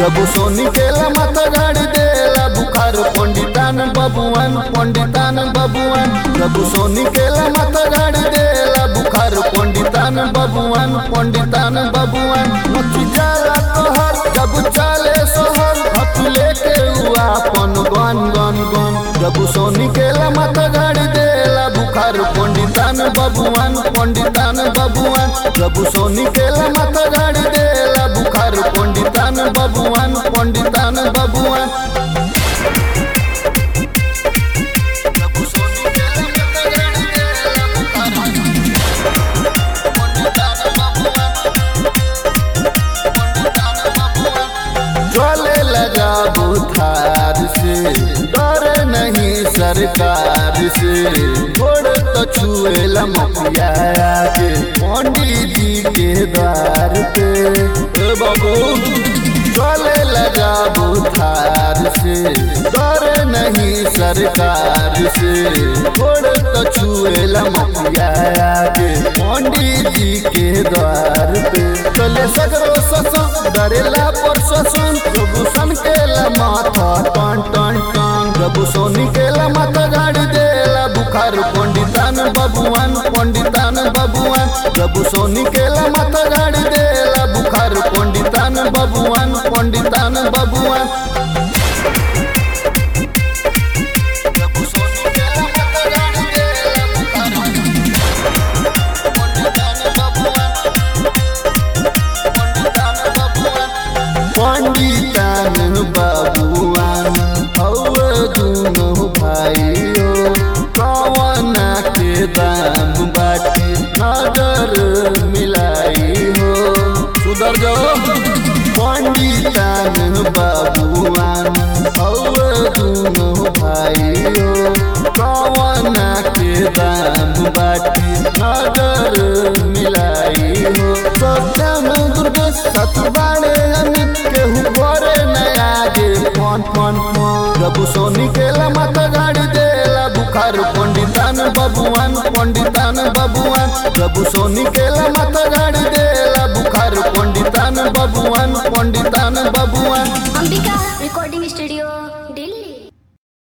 प्रभु सोनी केला माता गाड़ी देला बुखार पंडितान बबुआन पंडितान बबुआन प्रभु सोनी केला माता गाड़ी देला बुखार पंडितान बबुआन पंडितान बबुआन मक्खी जाला तोहर जब चाले सोहर हथ लेके हुआ अपन गन गन गन प्रभु सोनी केला माता गाड़ी देला बुखार पंडितान बबुआन पंडितान बबुआन प्रभु सोनी केला माता गाड़ी देला बुखार पंडितान बबुआन पंडितान बबुआन प्रभु सोनी केला माता गाड़ी देला बुखार पंडितान बबुआन पंडितान बबुआन चले लगा बुखार से डर नहीं सरकार से छोड़ तो छुए लमकिया के पंडित जी के द्वार पे ए बाबू चले लगा बुखार से डर नहीं सरकार से छोड़ तो छुए लमकिया के पंडित जी के द्वार पे चले सगरो ससन डरेला पर ससन प्रभु सन के ला माथा टन टन टन प्रभु सोनी के ला माथा गाड़ी देला बुखार पंडितान बबुआन पंडितान बबुआन प्रभु सोनी के ला माथा गाड़ी देला बुखार पंडितान बबुआन पंडितान बबुआन प्रभु सोनी के ला माथा गाड़ी देला बुखार पंडितान बबुआन पंडितान बबुआन हौ दुनो भाइयो कवना के दाम बाटे नजर मिलाई हो सुधर जाओ पंडितान बबुआन हौ दुनो भाइयो कवना के दाम बाटे नजर मिलाई हो सत्यम दुर्गे सतबाणे अमित केहू घरे नया गे फोन फोन फोन प्रभु सोनी केला माता गाड़ी देला बुखार पंडितान बबुआन पंडितान बबुआन प्रभु सोनी केला माता गाड़ी देला बुखार पंडितान बबुआन पंडितान बबुआन